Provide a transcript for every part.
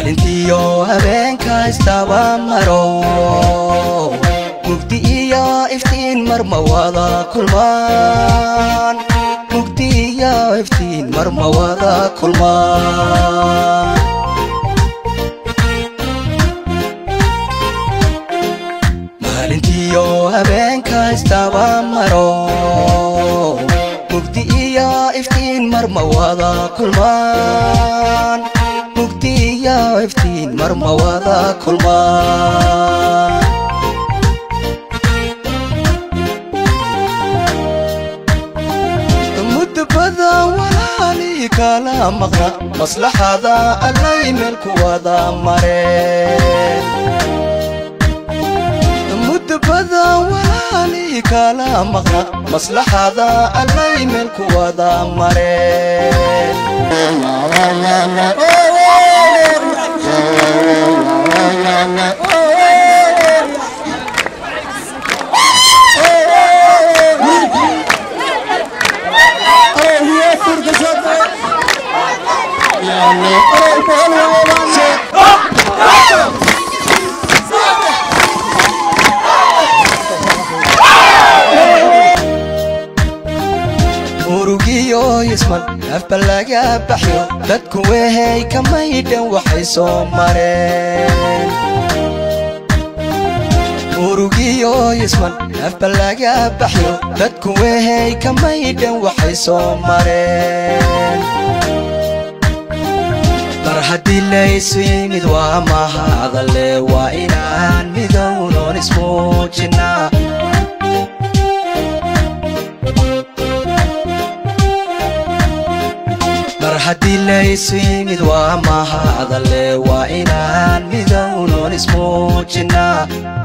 maalintiyo habeenka istaba maro mugdi iyo iftiin marma wada kulmaan mugdi iyo iftiin marma wada kulmaan maalintiyo habeenka istaba maro mugdi iyo iftiin marma wada kulmaan mugdi iyo iftiin marma wada kulmaan muddo badan walaalii kala maqna maslaxada allay meel ku wada mareen muddo badan walaalii kala maqna maslaxada allay meel ku wada mareen murugiyo yisman afba laga baxyo dadku wehay kamaydhan waxay soo mareen murugiyo yisman afba laga baxyo dadku wehay kamaydhan waxay soo mareen mar haddii laysu yimid waa mahadale waa inaan midownoon ismuujinaa mar haddii laysu yimid waa mahadale waa inaan midownoon ismuujinaa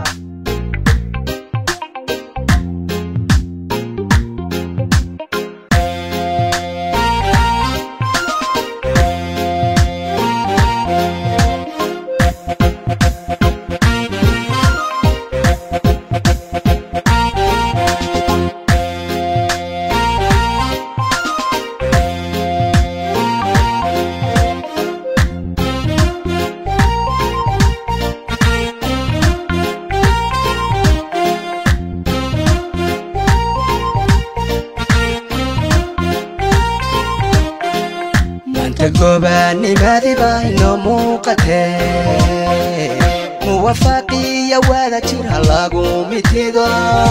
maanta gobaanimadii baa inoo muuqatee muwafaaqiya wada jir ha lagu mitido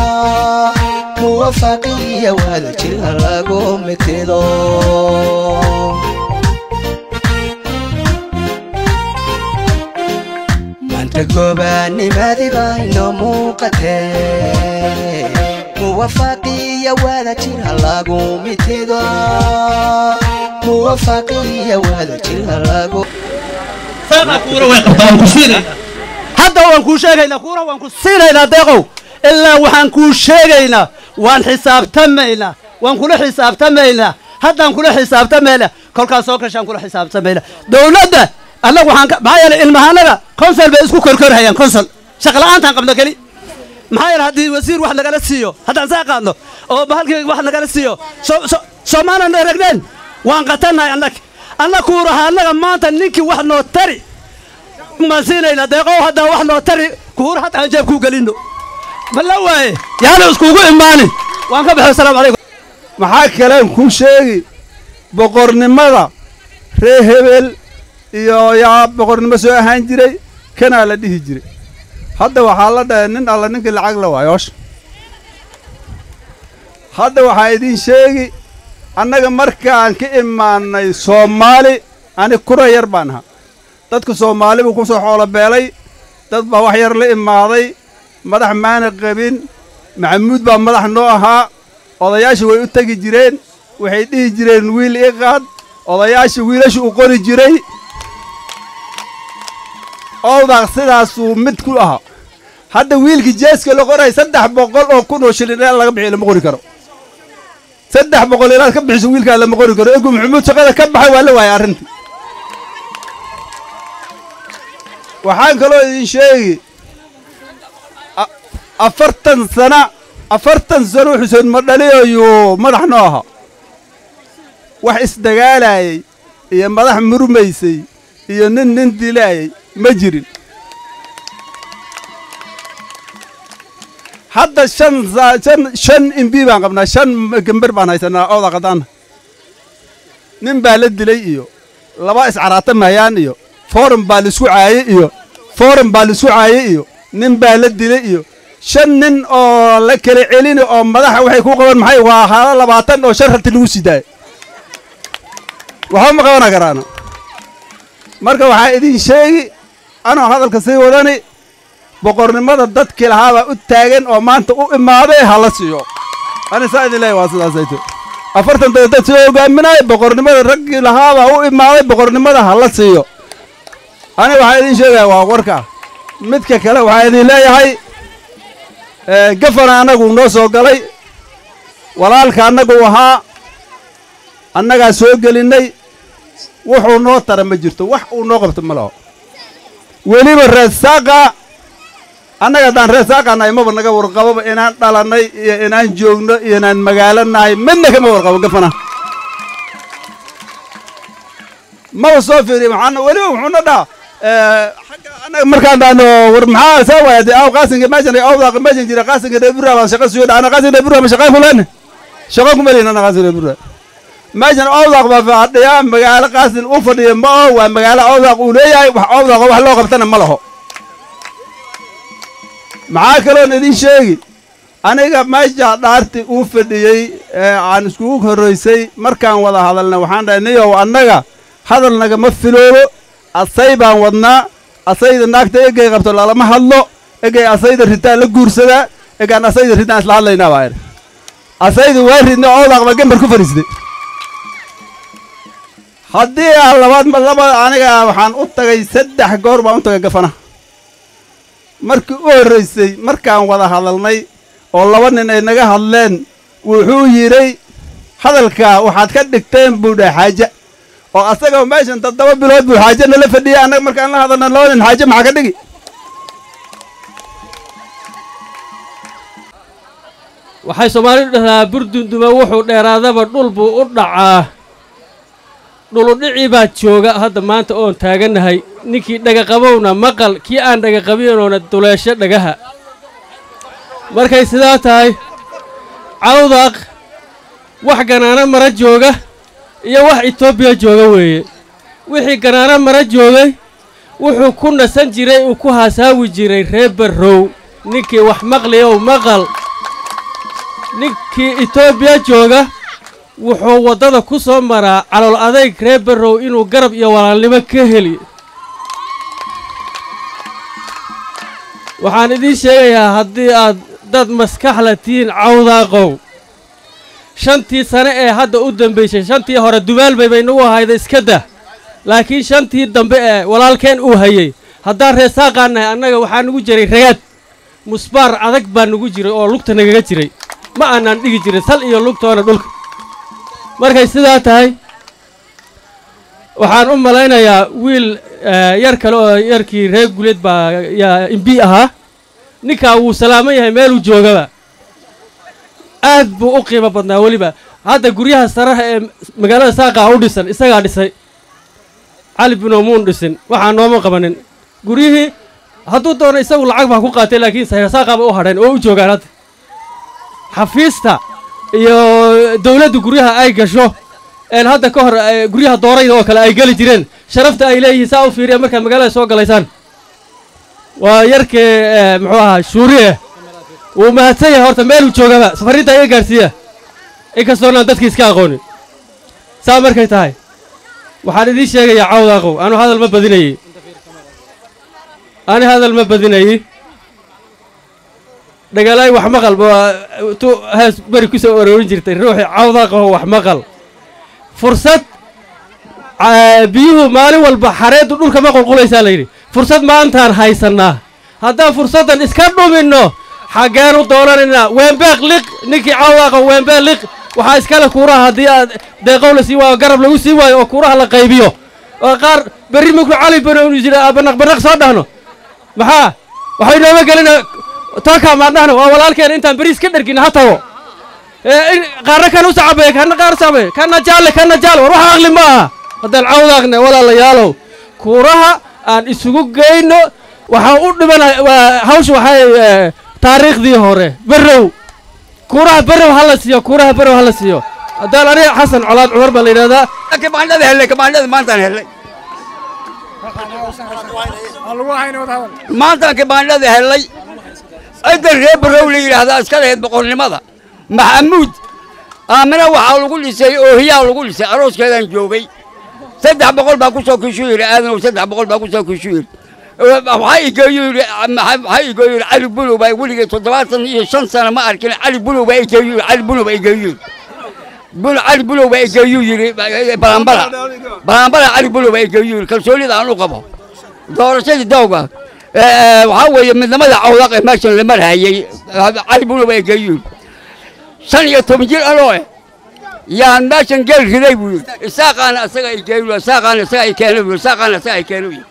muwafaaqiya wada jir ha lagu mitido maanta gobaanimadii baa inoo muuqatee muwafaaqiya wada jir ha lagu mitido muwafaaqiya wada jir ha lagu hadda waan kuu sheegaynaa kuura waan ku siinaynaa deeqow ilaa waxaan kuu sheegaynaa waan xisaabtamaynaa waan kula xisaabtamaynaa haddaan kula xisaabtamaynaa kolkaas soo kashaan kula xisaabtamaynaa dowladda annagu waxaan ka maxaa yeelay ilmahaanaga konsol bay isku korkorhayaan konsol shaqla'aantaan qabno keli maxaa yeelay haddii wasiir wax nagala siiyo haddaan saa qaadno oo bahalkii wax nagala siiyo soomaanan aragneen waan qatannahay annag anna kuuraha annaga maanta ninkii wax noo tari maan siinaynaa deeqow haddaan wax noo tari kuura hadda aan jeebkuu gelinno ma la waaye yaana iskugu imaanin waan ka baxay asalaamu calaykum maxaa kaleen kuu sheegi boqornimada ree hebel iyo yaa boqornimo soo ahaan jiray kanaa la dhihi jiray hadda waxaa la dhahay nin alla ninkii lacag la waayoosha hadda waxaa idiin sheegi annaga markaan ka imaannay soomaali ani kura yar baan ahaa dadka soomaali buu ku soo xoolo beelay dad baa wax yar la imaaday madax maana qabin maxamuud baa madax noo ahaa odayaasha way u tegi jireen waxay dhihi jireen wiil ii qaad odayaasha wiilasha u qori jiray owdaaq sidaasuu mid ku ahaa hadda wiilkii jeeska la qoray saddex boqol oo kun oo shilin ilaa laga bixiyo lama qori karo saddex boqol ilaad ka bixiso wiilkaa lama qori karo egu maxamuud shaqada ka baxay waa la waayay arrintii waxaan kaloo idin sheegi afartan sana afartan sano xuseed madhaliyayuu madax noo ahaa wax isdagaalayay iyo madax murmaysay iyo nin nin dilaayay ma jirin hadda shan saa- shan shan imbi baan qabnaa shan gember baan haysanaa ooda qadaana nin baa la dilay iyo laba iscaraata mahayaan iyo forum baa laisku caayey iyo forum baa laisku caayey iyo nin baa la dilay iyo shan nin oo la kala celini oo madaxa waxay ku qaban maxay waa haalo labaatan oo shan rati lagu sidaay waxba ma qabana karaana marka waxaa idin sheegi anoo hadalka sii wadani boqornimada dadkii lahaabaa u taagan oo maanta u imaaday hala siiyo ani saa idin leeyahay waa sidaasayto afartan dada dad soo hogaaminaya boqornimada raggii lahaabaa u imaaday boqornimada hala siiyo ani waxaa idin sheegaya waa warka midka kale waxaa idin leeyahay ee, gafana annagu noo soo galay walaalka annagu ahaa annagaa soo gelinnay wuxuu noo tara ma jirto wax uu noo qabto ma laho weliba reesaaqa annaga haddaan reesaaqa nahay maba naga warqaboba inaan dhalannay iyo inaan joogno iyo inaan magaalo nahay midna kama warqabo gafana maba soo fiiriyo maxaana weliba wuxuuna dhaha xagga annaga markaan dhahno war maxaa saa waaya dee aw qaasinka meeshan awdaaq meeshan jira qaasinka dheebura baan shaqa suyo dhahna qaasinka dheebura ma shaqaan kuleene shaqa kuma lihin anna qaasinka dheebura meeshan awdaaq baa fadhiya magaalo qaasin u fadhiya ma oo waa magaalo awdaaq uu leeyahay wax awdaaq wax loo qabtana ma laho maxaa kaloon idin sheegi aniga meesha dhaarti uu fadhiyey ee aan iskugu horraysay markaan wada hadalna waxaan dhahay niyow annaga hadal nagama filoobo asay baan wadnaa asayda naagta egay qabto lalama hadlo egay asayda ritaan la guursadaa egaan asayda ritaan isla hadlaynaa baa idhi asayda waa ridna awdaaq baa gembar ku fadhiistay haddii aan labaad ma laba aniga waxaan u tagay saddex goor baan u tagay gafana markii u horraysay markaan wada hadalnay oo laba nin ay naga hadleen wuxuu yidhay hadalka waxaad ka dhigteen buu dhahay xaaje oo asaga meeshan toddoba bilood buu xaaje nala fadhiyay annaga markaan la hadalna laba nin xaaje maxaa ka dhigi waxay soomaalidu dhahdaa burdunduma wuxuu dheeraadaba dhul buu u dhacaa dhuludhicii baa jooga hadda maanta oon taagannahay ninkii dhagaqabowna maqal kii aan dhagaqabinoona duleesho dhagaha markay sidaa tahay cawdaq wax ganaano mara jooga iyo wax etoobiya jooga weeye wixii ganaano mara joogay wuxuu ku nasan jiray uu ku haasaawi jiray reer barrow ninkii wax maqliyow maqal ninkii etoobiya jooga wuxuu waddada ku soo maraa calool adayg reer barrow inuu garab iyo walaalnimo ka heli waxaan idiin sheegayaa haddii aad dad maskaxla tihiin cawdaaqow shantii sane ee hadda u dambaysay shantii hore dubaalbay bay nagu ahayda iska dah laakiin shantii dambe ee walaalkeen uu hayey haddaan reesaaqaan nahay annaga waxaa nugu jiray ragaad musbaar adag baa nugu jiray oo lugta nagaga jiray ma aanaan dhigi jirin sal iyo lugtoona dhulka markay sidaa tahay waxaan u malaynayaa wiil yar kale oo yarkii reer guleed baa yaa imbi ahaa ninkaa wuu salaaman yahay meeluu joogaba aad buu u qiimo badnaa weliba hadda guryaha saraha ee magaalada saaqaa u dhisan isagaa dhisay cali binomuun dhisin waxaa nooma qabanin guryihii hadduu doono isagu lacag baa ku qaatay laakiin saaqaaba u hadheen oo u joogaan hadda xafiista iyo dawladdu guryaha ay gasho een hadda ka hor guryaha doorayda oo kale ay geli jireen sharafta ay leeyihiin saa u fiiriya markaad magaalada soo galaysaan waa yarkee muxuu ahaa shuuriye wuu mahadsan yahay horta meeluu joogaba safarrinta iga gaadhsiiya inkastoonaan dadkii iska aqoonin saa markay tahay waxaan idiin sheegayaa cawdaaqow anu hadal ma badinayey ani hadal ma badinayey dhagalaay wax maqal tu hees beri ku soo aroorin jirtay ruuxii cawdaaqaho wax maqal fursad biyuhu maalin walba xareeddu dhulka ma qulqulaysaa layidhi fursad maantaan haysannaa haddaan fursaddan iska dhuminno xaggeenu doonanaynaa weembeeq liq ninkii cawdaaqa weembeeq liq waxaa iskale kuuraha haddii aad deeqow la sii waayo garab lagu sii waayo oo kuuraha la qaybiyo oo qaar berri minku cali banoonu jira banaq banaq soo dhahno maxaa waxay nooma gelina tookaa maan dhahno waa walaalkeena intaan beriis ka dhergin ha tago qaarna kan u sacabeeye kana qaar sacabeeye kana jaalle kana jaalle war waxa aqli ma aha haddaan cawdaaqne walaalayaalow kuuraha aan isugu geyno waxaan u dhimana waa- hawsha waxay eh, taariikhdii hore berrow kuuraha berrow ha la siiyo kuuraha berrow ha la siiyo haddaan aniga xasan colaad cumar baa la yidhahdaa kabaandhada hellay kabaandhada maantaan hellay maantaan kabaandhada hellay ciddan reer barow la yidhaahdaa iska lahayd boqornimada maxamuud aamina waxaa lagu dhisay oohiyaa lagu dhisay arooskeedaan joogay saddex boqol baa ku soo kishu yidhi aadanow saddex boqol baa ku soo kishu yidhi waxaa igeeyu yidhi waxaa igeeyu yidhi cali bulow baa weligay toddobaatan iyo shan sano ma arkin cali bulow baa igeeyu yidhi cali bulow baa igeeyu yidhi bul cali bulow baa igeeyu yidhi balambala balambala cali bulow baa igeeyu yidhi kalsoonida aan u qabo doorashadii dawga waxaa weeye midnimada cawdaq ee meeshan la marhayey cali bulow baa igeeyu yidhi shan iyo toban jir anoo eh yaan meeshan geel riday buu yidhi isaaqaana asaga ay geeyu isaaqaana asaga ay keena buu isaaqaana asaga ay keena buu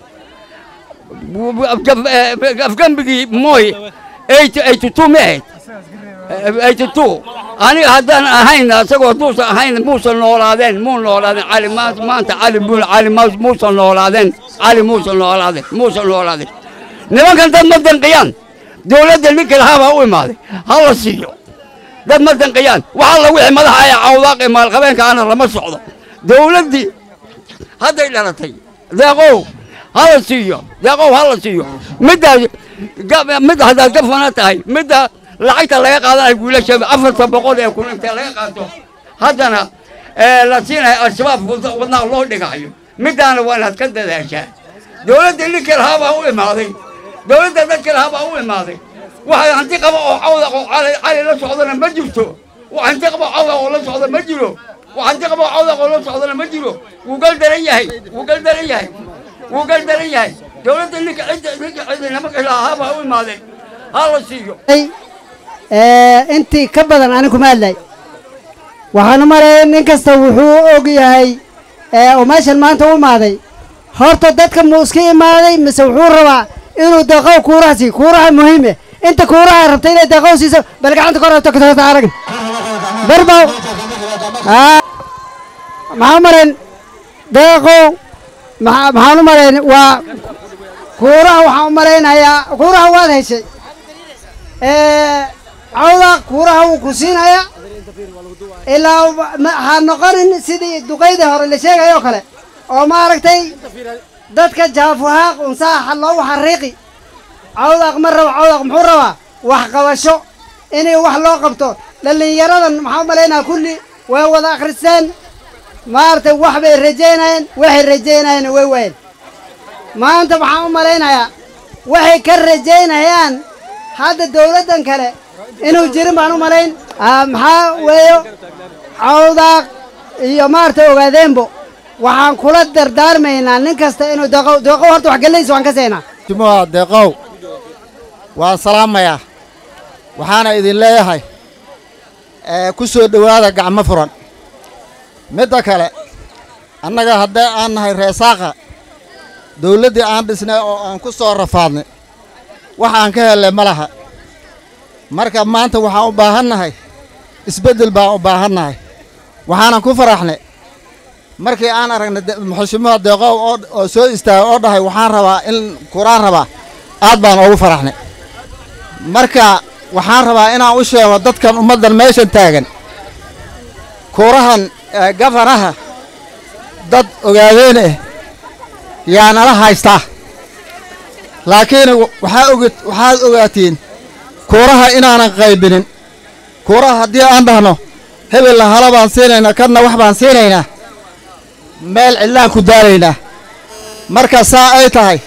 afgambigii mooy eighty two ma ahayd eighty two aniga haddaan ahayn asagoo hadduusan ahayn muusan noolaadeen muu noolaadeen cali ma- maanta cali bul cali ma- muusan noolaadeen cali muusan noolaadeen muusan noolaadeen nimankan dad ma danqiyaan dowladda ninka lahaabaa u imaaday ha la siiyo dad ma danqiyaan waxa la wixii madaxa ee cawdaaq ee maalqabeenka ana lama socdo dowladdii hadday dhalatay deeqow ha la siiyo deeqow ha la siiyo middaas ga- mid haddaad ka fana tahay midda lacagta laga qaadanayo wiilasha afarta boqol ee kun inta laga qaato haddana ee, la siinayo al-shabaab wad- wadnaha loo dhigayo middaana waa inaad ka dadaashaa dowladda ninka lahaabaa u imaaday dowladda dadka lahaabaa u imaaday waxa hanti qaba oo cawda oo cali cali la socdana ma jirto wax hanti qaba oo cawda oo la socda ma jiro wax hanti qaba oo cawda oo la socdana ma jiro wuu gal daran yahay wuu gal daran yahay wuu gal daran yahay dowladda ninka cidda ninka cidda nimanka lahaabaa u imaaday ha la siiyo ee, intii ka badan ani kuma hadlay waxaan u maleeyay nin kasta wuxuu og yahay ee, oo meeshan maanta u imaaday horta dadka muu iska imaaday mise wuxuu rabaa inuu deeqow kuuraha siiyo kuuraha muhiime inta kuuraha rabta inay deeqow siiso bal gacanta kor rabto katota arag barbow aa maxaa u marayn deeqow maxaa maxaan u marayn waa kuuraha waxaan u malaynayaa kuuraha waad heshay ee, cawda kuuraha wuu ku siinaya ilaa ma- ha noqonin sidii duqaydii hore la sheegayo kale oo maaragtay dadka jaafuhaaq unsaaxa loogu xariiqi cawdaaq ma rabo cawdaaq muxuu rabaa wax qabasho inay wax loo qabto dhallinyaradan maxaa u malaynaya kulli way wada akhristeen maaragtay wax bay rajaynayeen waxay rajaynayeen way waayeen maanta waxaan u malaynayaa waxay ka rajaynayaan hadda dowladdan kale inuu jirin baan u malayn Ah, maxaa weeyo cawdaaq iyo maaragtay ogaadeenbo waxaan kula dardaarmaynaa nin kasta inuu deeqow deeqow horta wax gallaysa waan ka saynaa jumuha deeqow waan salaamayaa waxaana idin leeyahay ee, ku soo dhowaada gacmo furan midda kale annaga haddee aan nahay reesaaqa dawladdii aan dhisnay oo aan ku soo rafaadnay wax aan ka hellay ma laha marka maanta waxaan u baahannahay isbeddel baan u baahannahay waxaanan ku faraxnay markii aan aragnay de- muxushimoha deeqow oo oo soo istaagay oo dhahay waxaan rabaa in kuraan rabaa aad baan ugu faraxnay marka waxaan rabaa inaan u sheego dadkan ummaddan meeshan taagan kuurahan ee, gafanaha dad ogaadeen ah yaa nala haystaa laakiin waxaa oga waxaad ogaatiin kuuraha inaanan qaybinin kuuraha haddii aan dhahno hebella hala baan siinaynaa kadna wax baan siinaynaa meel cidlaan ku daalaynaa marka saa ay tahay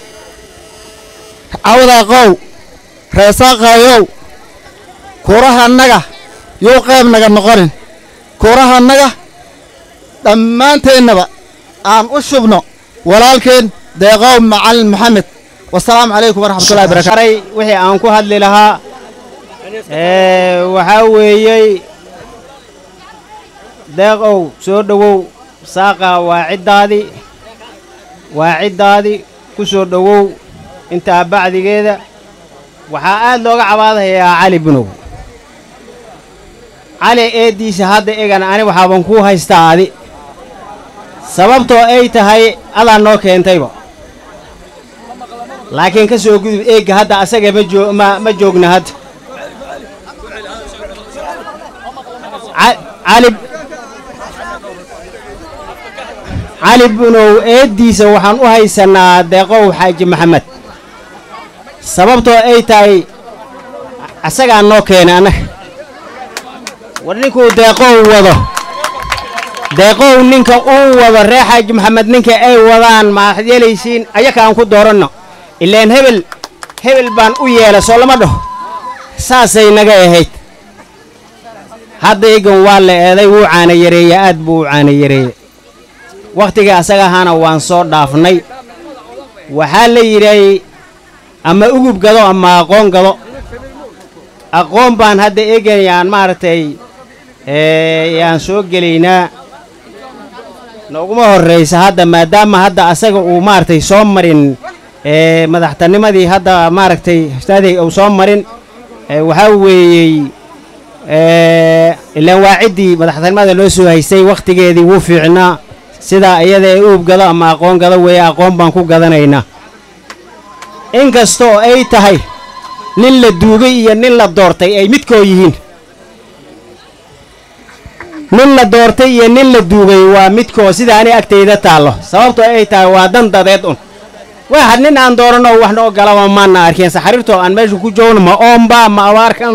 cawdaaqow reesaaqaayow kuurahannaga yuu qayb naga noqonin kuurahannaga dhammaanteennaba aan u shubno walaalkeen deeqow macalin maxamed wasalaamu calaykum waraxmatullahi barakatu aray wixii aan ku hadli lahaa ee, waxaa weeyey deeqow soo dhowow saaqa waa ciddaadii waa ciddaadii ku soo dhowow intaa bacdigeeda waxaa aad looga cabaadayaa cali bunow cali eeddiisa hadda egan ani waxaaban kuu haystaa adi sababtoo ay tahay adaa noo keentayba laakiin ka soo gudub eegga hadda asaga ma joo ma ma joogna hadda Ca- cali cali bunow eeddiisa waxaan u haysanaa deeqow xaaji maxamed sababtoo ay tahay asagaa noo keenay annaga war ninkuu deeqow wado deeqow ninka uu wado ree xaaji maxamed ninka ay wadaan maaad yeelaysiin ayaka aan ku dooranno ilaan hebel hebel baan u yeela soo lama dhaho saasay naga ahayd hadda egan waa la eeday wuu caana yareeye aad buu u caana yareeye wakhtigii asaga ahaana waan soo dhaafnay waxaa la yidhahay ama ugub gado ama aqoon gado aqoon baan hadda egan yaan maaragtay ee, yaan soo gelaynaa nooguma horraysa hadda maadaama hadda asaga uu maaragtay soo marin ee, madaxtanimadii hadda maaragtay ustaaday uu soo marin ee, waxaa weeyey ee, ilaan waa ciddii madaxtanimada loo soo haystay wakhtigeedii wuu fiicnaa sidaa iyada ee uub gado ama aqoon gado weeye aqoon baan ku gadanaynaa inkastoo ay tahay nin la duugay iyo nin la doortay ay midkoo yihiin nin la doortay iyo nin la duugay waa midkoo sida ani agtayda taallo sababtoo ay tahay waa dan dadeed un waxa nin aan dooranno wax noo galaba maana arkeen saxariirtoo aan meesha ku joogno ma oomba ma abaarkan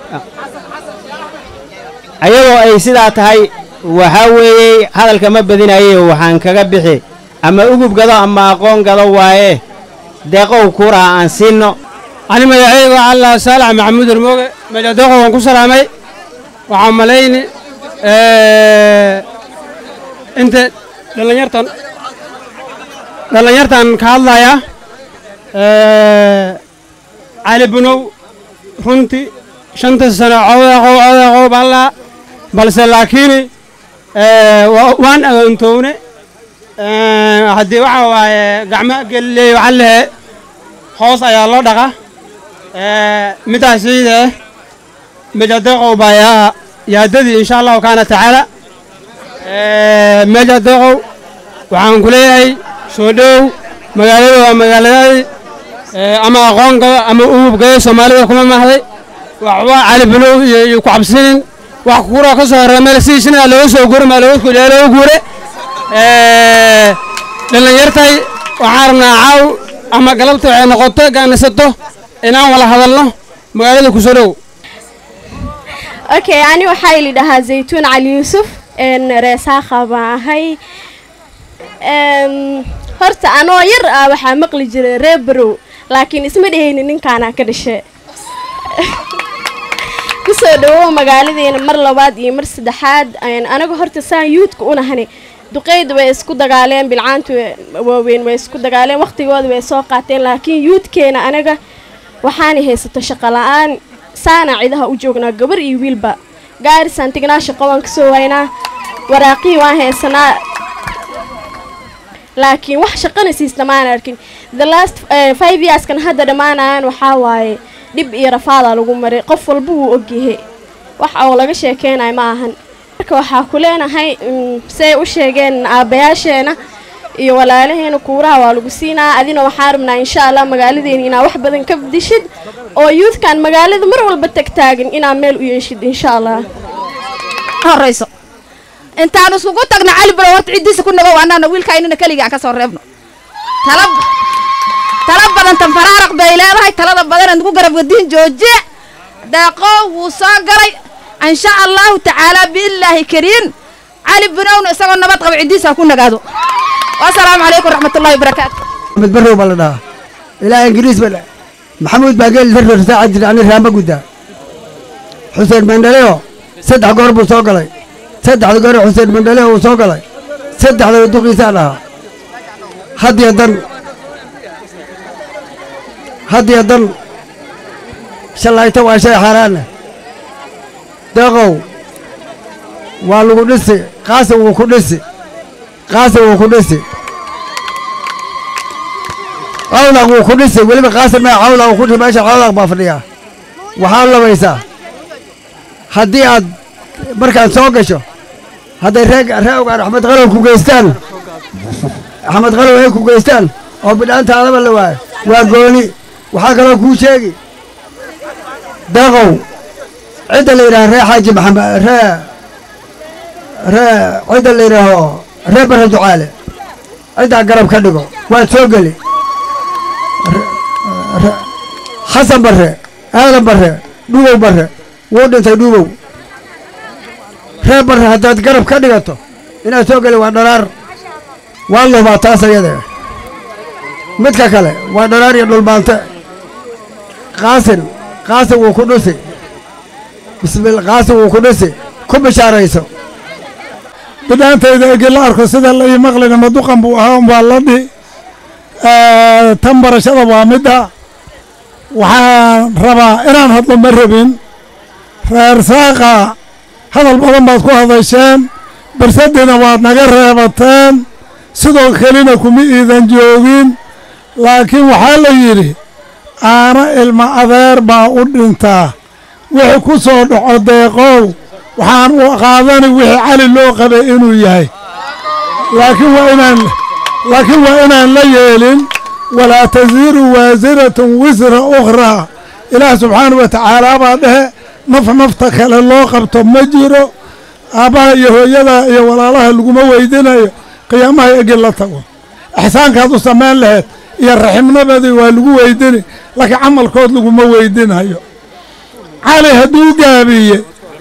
ayadoo ay sidaa tahay waxaa weeye hadalka ma badinaye waxaan kaga bixi ama ugub gado ama aqoon gado waaye deeqow kuuraha aan siinno ani magacayga alla saalax maxamuud ermooge mejadeeqo waan ku salaamay waxaan malayni inta dhallinyartan dhallinyartan ka hadlaya cali bunow runtii shanta sano cowdaqow cowdaqow ballaa balse laakiin waan agoontoowne haddii waxa waaye gacmo geliley waxaa lehe hoos ayaa loo dhaqa midaasiide mejadeeqow baa yaa yaadadii insha allahu kaana tacaala mejadeeqow waxaan ku leeyahay soo dhow magaalada waa magaaladaadii ama aqoon gado ama ugub gado soomaalida kuma mahday waxba cali bulow iyo iyo ku cabsinin wax kuuroo ka soo horreya meel siisina looga soo guura maa looga kudhiya looga guure dhallinyartay waxaan rabnaa caaw ama galabta waxay noqoto gaanasato inaan wala hadalno magaalada ku soo dhow okay ani waxaa ili dhahaa zaytuun cali yuusuf n reesaaqa baan ahay Em, horta anoo yar ah waxaa maqli jiray reer barow laakiin isma dhehayni ninkaanaa ka dhashe kusoo dhawow magaaladeena mar labaad iyo mar saddexaad Een, anaga horta saan yuudka unahani duqeyda way isku dagaaleen bilcaantu way- waaweyn way isku dagaaleen waqtigooda way soo qaateen laakiin yuudkeena anaga waxaanay haysato shaqo la-aan saana cidaha u joognaa gabar iyo wiilba gaarisaan tignaa shaqo waan kasoo waynaa waraaqii waan haysanaa laakiin wax shaqana siista maan arkin the last eh, five yearskan hadda dhammaanayaan waxaa waaye dhib iyo rafaadaa lagu maray qof walba wuu ogyahay wax oo laga sheekeynayo ma ahan marka waxaa ku leenahay mm, say u sheegeen aabbayaasheena iyo walaalaheena kuuraha waa lagu siinaa adina waxaan rabnaa insha allah magaaladeena inaa wax badan ka dishid oo youthkan magaalada mar walba tagtaagan inaa meel u yeeshid insha allah horayso intaan isugu tagna cali baro horta ciddiisa ku nagow annana wiilka inana keliga aan ka soo reebno tala tala badan tan faraaraq bay leedahay talada badan aan ku garab wadiin joojiye deeqo wuu soo galay insha allahu tacaala biillaahi kariim cali binowna isagoo nabad qaba ciddiisa ha ku nagaado wasalaamu calaykum raxmatullahi wabarakaatu axmed barrow baa la dhahaa ilaa ingiriis ba dha- maxamuud baa geel darro saaca jira ani raama guddaa xuseen mandhaleo saddex goor buu soo galay saddexda goor xuseen mandhaleo uu soo galay saddexdaba duqiisaa dhahaa haddiyo dan haddiyo dan shalayto waa shay xaaraana deeqow waa lagu dhisi qaasi wuu ku dhisi qaasi wuu ku dhisi cawdaq wuu ku dhisi weliba qaasim maa cawdaq uu ku dhisi meesha cawdaq baa fadhiyaa waxaa labaysaa haddii aad markaad soo gasho hadday reeg reegaan axmed qalow ku geystaan axmed qalow ay ku geystaan oo bidhaantaadaba la waayo waa gooni waxaa kaloo kuu sheegi deeqow cidda la yidhaha ree xaaji maxamed ree ree cidda la yidhaaho ree bare ducaale ciddaa garab ka dhigo waad soo geli xasan barre aadan barre dhuubow barre wuu dhintay dhuubow ree barre haddaad garab ka dhigato inaad soo geli waa dharaar waa lubaa taas ayade midka kale waa dharaar iyo dhulbaante qaasin qaasin wuu ku dhusi bismil qaasin wuu ku dhusi ku bishaarayso bidhaantayda egi la arko sida la ii maqlina maduqan buu ahaa umbaa la dhi tan barashada waa midda waxaan rabaa inaan hadlo ma rabin reer saaqa hadal badan baad ku hadasheen barsadiina waad naga reebateen sidoo kelina kuma iidan joogin laakiin waxaa la yidhi aana ilma adeer baa u dhintaa wixii ku soo dhaco deeqow waxaan u qaadani wixii cali loo qabay inuu yahay laakiin waa inaan laakiin waa inaan la yeelin walaa tasiiru waasiratun wisra ukhraa ilaah subxaana wa tacaala baa dhehe naf nafta kale loo qabto ma jiro aabbaha iyo hooyada iyo walaalaha laguma weydinayo qiyaamaha egi la tago ixsaankaad u samayn laheyd iyo raximnimadii waa lagu weydini laakiin camalkood laguma weydinayo cali hadduu gaabiye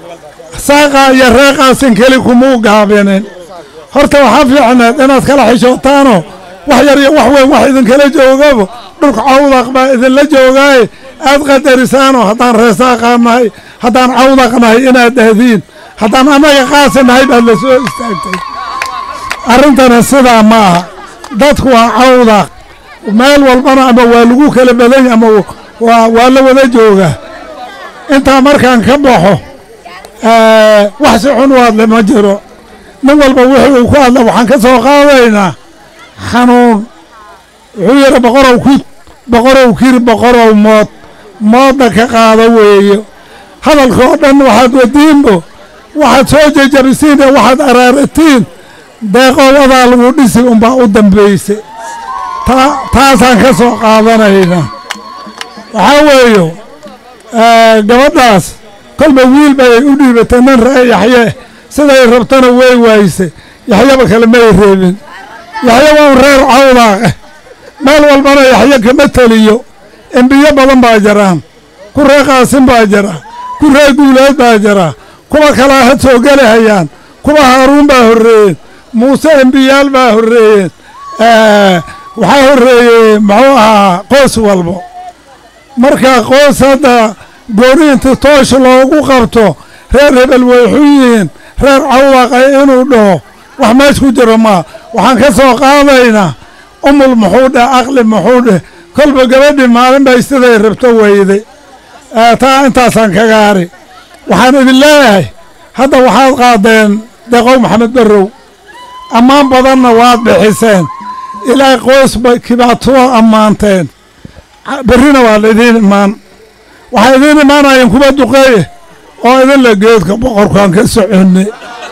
saaqa iyo reeqaasin keli kumuu gaabinin horta waxaa fiicneed inaad kala xishootaanoo wax yar iyo wax weyn wax idinkala joogabo dhulka cawdaq baa idinla joogaaye aad qadarisaanoo haddaan reesaaqaa nahay haddaan cawdaq nahay inaad dhahdiin haddaan annaga qaasi nahay baad la soo istaagtay arrintana sidaa ma aha dadku waa cawdaq meel walbana ama waa lagu kala badanya ama waa waa la wada joogaa intaa markaan ka baxo wax si xun u hadle ma jiro nin walba wixii uu ku hadla waxaan ka soo qaadaynaa xanuun wuxuu yidhi boqorow ku boqorow kir boqorow mood moodna ka qaado weeyo hadalka oo dhan waxaad wadiinbo waxaad soo jejabisiin ee waxaad araaratiin deeqowadaa lagu dhisi unbaa u dambayse taasaan ka soo qaadanaynaa waxaa weeyo gabadhaas kolba wiil bay u dhiibatay nin ree yaxye siday rabtana way waayse yaxyaba kale may reebin yaxye waa un reer cawdaaq ah meel walbana yaxye kama teliyo embiyo badan baa jiraan ku ree qaasin baa jira ku ree guuleed baa jira kuwa kalaa had soo gelahayaan kuwa haaruun baa horreeyeen muuse embiyaal baa horreeyeen waxaa horreeyey muxuu ahaa qoos walbo marka qoos hadda gooni inti toosh loogu qabto reer hebel way xun yihiin reer cawdaqay inuu dhaho wax meesh ku jiro maa waxaan ka soo qaadaynaa umul muxuu dheh aqli muxuu dheh kolba gabadhii maalin bay siday rabto weyday taa intaasaan kaga hari waxaan idin leeyahay hadda waxaad qaadeen deeqow maxamed barrow ammaan badanna waad bixiseen ilaa qoys bay kibaatoo ammaanteen berrina waa laidiin imaan waxaa idiin imaanayeen kuwa duqeeye oo idinla geedka boqorkaan ka soconne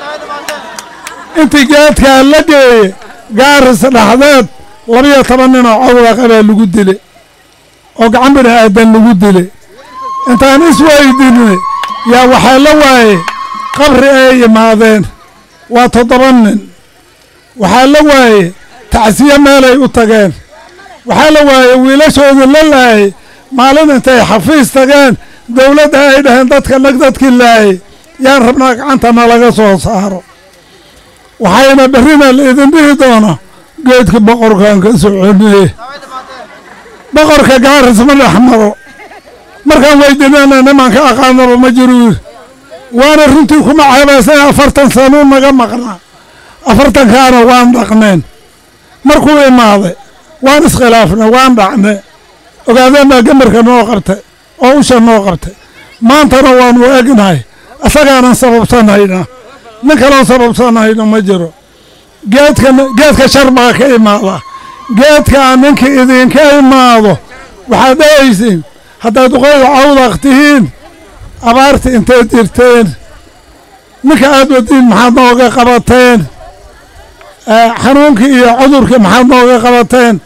intii geedkaa la geeye gaaris dhexdeed labiyo toban nin oo cawdaqa baa lagu dile oo gacan bini aadan lagu dile intaan isweydinne yaa waxaa la waaye qabri ay imaadeen waa toddoba nin waxaa la waaye tacsiye meelay u tageen waxaa la waaye wiilashoodii la laayay maalin intay xafiis tageen dawladda ay dhaheen dadka nag dadkii laayay yaan rabnaa gacantana laga soo saaro waxayna berrina la idin dhihi doona geedka boqorkaan ka soconee boqorka gaaris ma dhex maro markaan weydinana niman ka aqaanaba ma jiru yiri waana runtii kuma ceebaysay afartan sanuu naga maqnaa afartankaana waan dhaqneen markuu imaaday waan iskhilaafnay waan dhacnay ogaadeen baa gamarka noo qabtay oo usha noo qabtay maantana waanu egnahay asagaanan sababsanhaynaa nin kaloo sababsanhayno ma jiro geedka geedka shar baa ka imaada geedkaa ninka idinka imaado waxaad dhahaysiin haddaad duqayda cawdaq tihiin abaarta intay jirteen ninka aad wadiin maxaad nooga qabateen xanuunkii iyo cudurkii maxaad nooga qabateen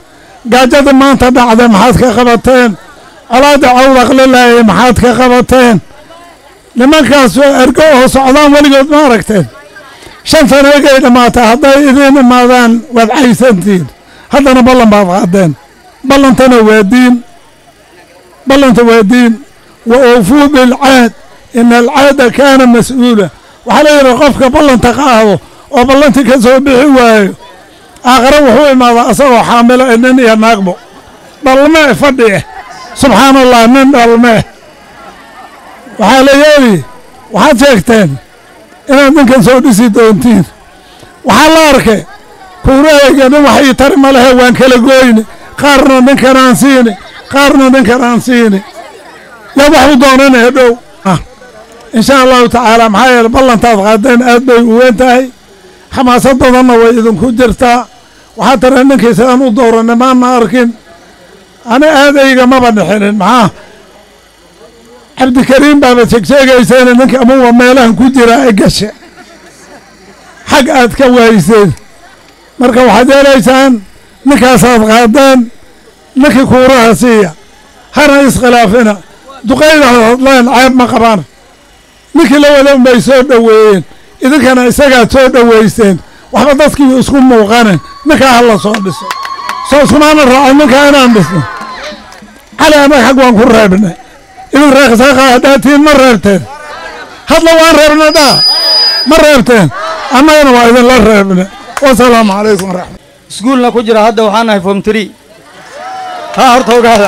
gaajada maanta dhacday maxaad ka qabateen colaada cawdaqlilaayay maxaad ka qabateen nimankaas ergo oo socdaan weligood ma aragteen shan sano egay dhammaatay hadday idiin imaadaan waad caysantiin haddana ballan baad qaadeen ballantana waa diin ballanta waa diin wa oofuu bilcaad ina alcaada kaana mas-uula waxaa la yidhi qofka ballanta qaado oo ballantii ka soo bixi waayo aakhare wuxuu imaadaa asagoo xaamilo ee nin iyo naagbo dhalmee fadhi eh subxaana allah nin dhalmee waxaa la yeeli waxaad sheegteen inaad ninkan soo dhisi doontiin waxaa la arkay kuurahayga nin wax ii tari ma lehe waan kala gooyne qaarna ninkan aan siini qaarna ninkan aan siini yaa wax u doonanaya dhow insha allahu tacaala maxaa yeele ballantaad qaadeen aad bay u weyn tahay xamaasad badanna way idinku jirtaa waxaa tara ninkii sidaan u dooranay maana arkin ani aadayga maba dhixinin maxaa cabdikariim baaba sheegsheegayseen ninka amuwa meelahan ku jira ay gashe xag aad ka waayseen marka waxaad yeelaysaan ninkaasaad qaadeen ninkii kuuraha siiya hana iskhilaafina duqayda hadleen ceeb ma qabaan ninkii la wada unbay soo dhoweeyeen idinkana isagaad soo dhowaysteen waxba dadkii isku muuqanen ninkaa hala soo dhiso soo iskumaana raacay ninkaa inaan dhisno cali annaga xag waan ku reebnay idin reeqsaaqa hadhaatiin ma reebteen hadla waan reebna dhaa ma reebteen annagana waa idinla reebne wasalaamu calaykum waraxmat iskuulna ku jira hadda waxaan nahay form tree haa horta ogaada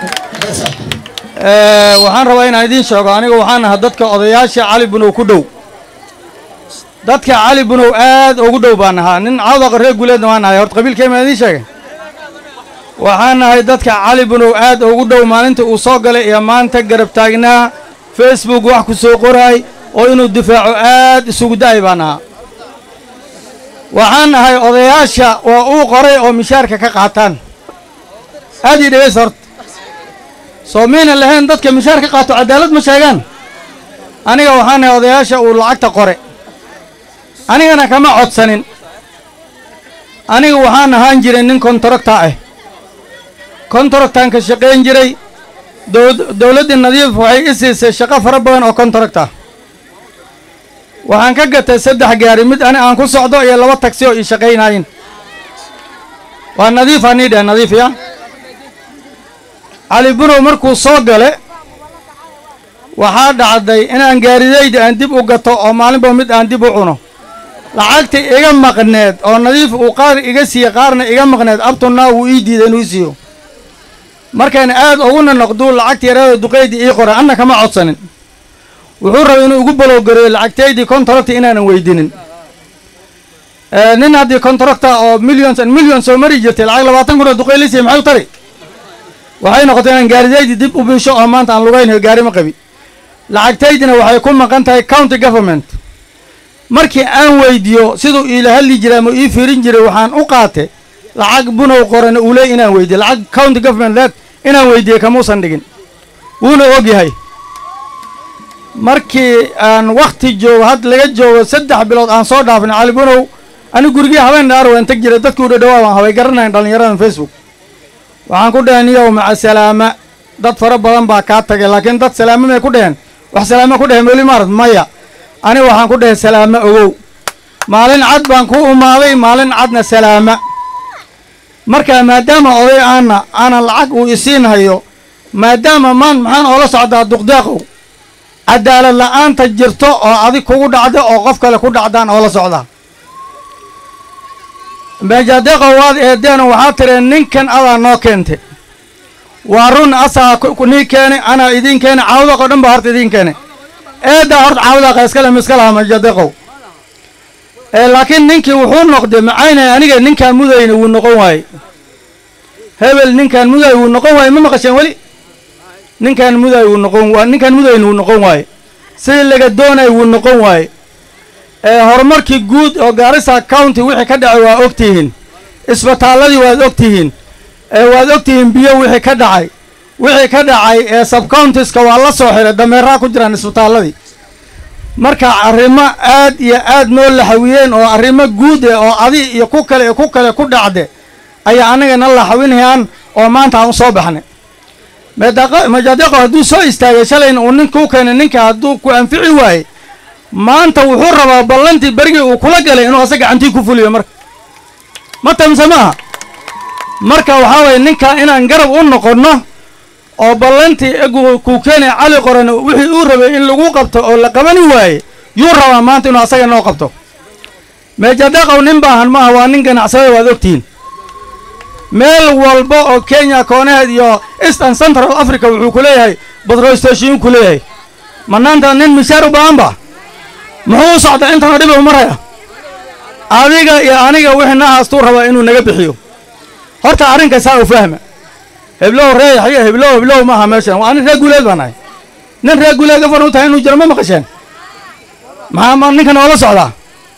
waxaan rabaa inaan idiin sheego aniga waxaan ahaa dadka odayaasha cali bunow ku dhow dadka cali bunow aad ugu dhow baan ahaa nin cawdaqa reer guuleedna waan nahay horta qabiilkeema idiin sheegay waxaan nahay dadka cali bunow aad ugu dhow maalinta uu soo galay iyo maanta garab taagnaa facebook wax ku soo qoraay oo inuu difaaco aad isugu da'ay baan ahaa waxaan nahay odayaasha oo uu qoray oo mishaarka ka qaataan aad ii dhegays horta soo miyna lahayn dadka mishaar ka qaato cadaalad ma sheegaan aniga waxaan nahay odayaasha uu lacagta qore anigana kama codsanin aniga waxaan ahaan jiray nin kontaragta ah kontaragtaan ka shaqayn jiray dowladdii nadiif waxay i siisay shaqo fara badan oo kontaragta ah waxaan ka gatay saddex gaari mid ani aan ku socdo iyo laba tagsi oo ii shaqaynayin waa nadiif anii dheh nadiif ya cali bunow markuu soo gale waxaa dhacday inaan gaaridayda aan dib u gato oo maalinba mid aan dib u cuno lacagta iga maqneed oo nadiif uu qaar iga siiye qaarna iga maqneed abtunaa wuu ii diiday inuu siiyo markaan aad uguna noqduu lacagta yaraada duqaydii ii qoray anna kama codsanin wuxuu rabay inuu igu balowgareeyo lacagtaydii kontaracta inaanan weydinin nin haddii kontaracta oo millions and millions soo mari jirtay lacag labaatan kun oo duqaylisiya maxay u tari waxay noqotay inaan gaaridaydii dib u biisho oo maanta aan lugaynayo gaari ma qabi lacagtaydina waxay ku maqan tahay county government markii aan weydiiyo siduu iila hadli jiray ama ii fiirin jiray waxaan u qaatay lacag bunow qoran uu leey inaan weydiiyo lacag county government leed inaan weydiiyey kamuusan dhigin wuuna og yahay markii aan wakhti joogo had laga joogo saddex bilood aan soo dhaafnay cali bunow ani gurigii habeen dhaar waan teg jiray dadkii u dhadhawaa waan habay garanayn dhallinyaradan facebook waxaan ku dhaheen iyow maca salaama dad fara badan baa kaa tagay laakiin dad salaamo may ku dheheen wax salaamo ku dheheen weli maarad maya ani waxaan ku dhahay salaamo ogow maalin cad baan ku umaaday maalin cadna salaama marka maadaama oday aana aanan lacag uu isiin hayo maadaama maan maxaan oola socdaa duqdeeqow cadaalad la'aanta jirto oo adig kugu dhacda oo qof kale ku dhacdaan oola socdaa meejadeeqow waad eedeen waxaa tireen ninkan adaa noo keentay waa run asaa nii keenay anaa idiin keenay caawdaqo dhan baa horta idiin keenay eeddaa horta caawdaqa iskale miska laha meejadeeqow laakiin ninkii wuxuu noqday macaynay aniga ninkaan mudayna wuu noqon waaye hebel ninkaan muday wuu noqon waaye ma maqasheen weli ninkaan muday wuu noqon waa ninkaan mudayna wuu noqon waaye sidii laga doonay wuu noqon waaye horumarkii guud oo gaarisa county wixii ka dhacay waa og tihiin isbitaalladii waad og tihiin waad og tihiin biyo wixii ka dhacay wixii ka dhacay ee subcountiska waa la soo xiray dameeraa ku jiraan isbitaalladii marka arrimo aad iyo aad noo laxawiyeen oo arrimo guud eh oo adi iyo ku kale iyo ku kale ku dhacde ayaa annagana laxawinayaan oo maanta aan u soo baxnay majadeqo hadduu soo istaagay shalayna uu nin kuu keenay ninka hadduu ku anfici waayey maanta wuxuu rabaa ballantii berigii uu kula galay inuu asa gacantii ku fuliyo marka ma tamse maaha marka waxaa waye ninka inaan garab u noqonno oo ballantii egu kuu keenay cali qorane wixii uu rabay in lagu qabto oo la qabani waaye yuu rabaa maanta inuu asaga noo qabto meejadaqow nin baahan maaha waa nin ganacsada waad ogtihiin meel walba oo kenya koonaheed iyo eastern central africa wuxuu ku leeyahay badro station ku leeyahay manaanta nin mishaar u baahan ba muxuu u socdaa intanoo dhib u maraya adiga iyo aniga wixii nahaastuu rabaa inuu naga bixiyo horta arrinka saa u fahma heblow ree yaxyo heblow heblow maaha meeshan waa nin reer guuleed baan ahay nin reer guuleed gafan u tahay inuu jiro ma maqasheen maxaa ma ninkan oola socdaa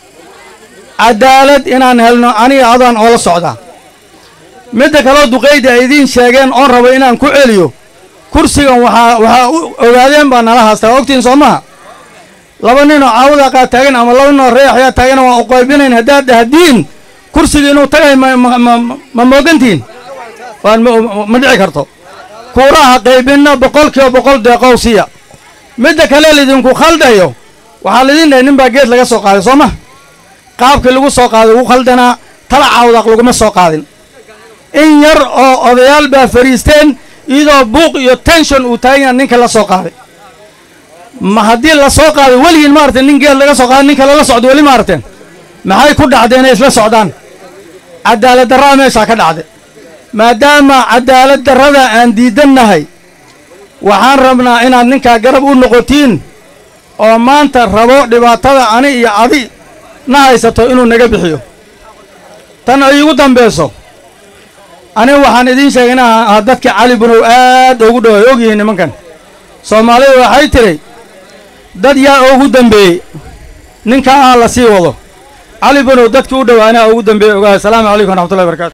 cadaalad inaan helno aniga adaan oola socdaa midda kaloo duqayda ay idiin sheegeen oon rabo inaan ku celiyo kursigan waxaa waxaa u ogaadeen baa nala haastaa ogtiin soo maha laba ninoo caawada qaa taagan ama laba ninoo reexyaa taagan waan u qaybinayn haddaad dhahdiin kursiga inuu tagay ma ma ma ma moogantihin waan ma ma dhici karto kuuraha qaybinna boqol kiiba boqol deeqow siya midda kale lidinku khaldayo waxaa lidin dhahay nin baa geed laga soo qaaday soo ma qaabkii lagu soo qaaday ugu khaldanaa tala caawdaaq laguma soo qaadin in yar oo odayaal baa fariisteen iyadoo buuq iyo tenshon uu taagan yaha ninka la soo qaaday ma haddii la soo qaaday weligiin maaragteen nin geed laga soo qaaday nin kale la socdo weli maaragteen maxay ku dhacdeen inay isla socdaan cadaalad darraa meeshaa ka dhacday maadaama cadaalad darrada aan diidannahay waxaan rabnaa inaad ninkaa garab u noqotiin oo maanta rabo dhibaatada ani iyo adi na haysato inuu naga bixiyo tan ay igu dambayso aniga waxaan idiin sheegay inaa dadka cali bunow aad ugu dhow ay ogyihiin nimankan soomaalida waxay tidhi dad yaa ugu dambeeyey ninkaa ah la sii wado cali bunow dadkii u dhowaanaa ugu dambeeyey ogahay asalaamu calaykum waraxmatullahi barakatu